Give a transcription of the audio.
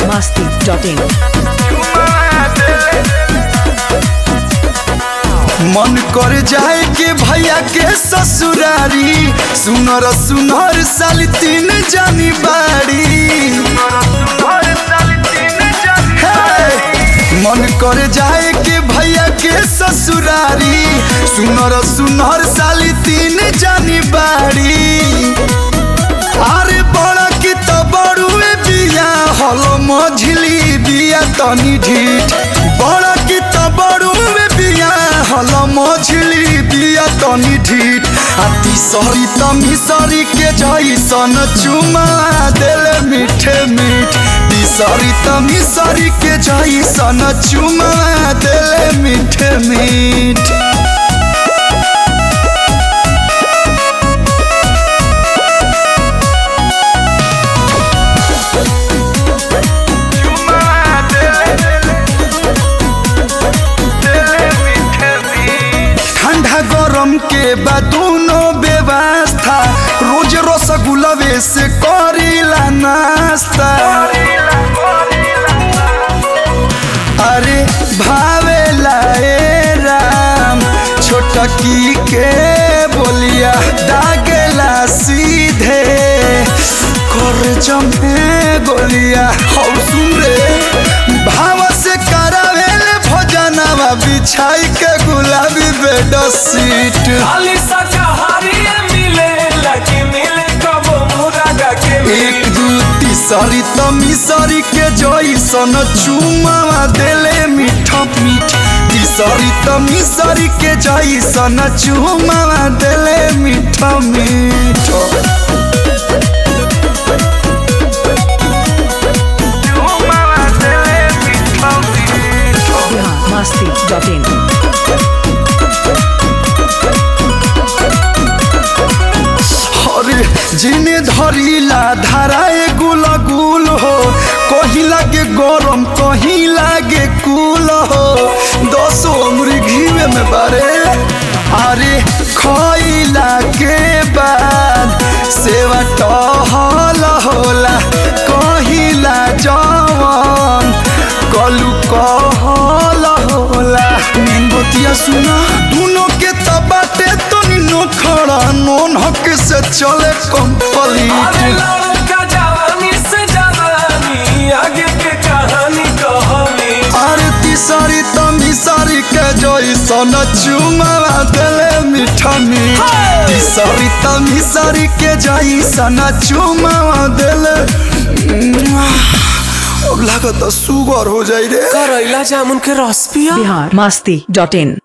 masti.in. मन कर जाए के भैया के ससुरारी सुनर सुनर साल तीन जानी बाड़ी हे! मन कर जाए के भैया के ससुरारी सुनर सुनर साल तीन जानी बाड़ी अरे बड़ा की तो बड़ुए बिया हलो मझली बिया तनी ढीठ बड़ा की तो बड़ुए बिया हलो मझली बिया तनी ढीठ आ तीसरी त मिसरी के जैसन चुमा देले मीठे मीठ तीसरी त मिसरी के जैसन चुमा देले मीठे मीठ ठंडा गरम के बाद दोनों व्यवस्था रोज रसगुल्लवे से करीला नाश्ता अरे भावेला ए राम छोटकी के बोलिया दागेला सीधे कर जमे गोलिया हौ सुन रे भाव से करावेले भोजनवा बिछाई के गुलाबी बेड सीट खाली शाकाहारी मिले लकी मिले कबो मुरागा के एक दू तीसरी त मिसरी के जैसन चुमावा देले मीठ मीठ तीसरी त मिसरी के जैसन चुमावा देले मीठ मीठ Bihar masti.in. अरे जिने धरिला धाराए गुल गुल हो कहीं लागे गरम कहीं लागे कुल हो दसो उम्र घीवे में बारे अरे खइला के बाद सेवा टहल होला कहिला जवन कलू कहल होला मेन बतिया सुना दोनों के तबाटे तो निनो खड़ा नोन हक से चले अरे कंप्लीट लड़का जवानी से जवानी आगे के कहानी कहानी अरे तीसरी तमी सारी के जैसन चुमावा देले मीठा मीठ तीसरी तमी सारी के जैसन चुमावा देले अब लागत सुगर हो जाई रे करैला जामुन के रस पिया Bihar masti.in.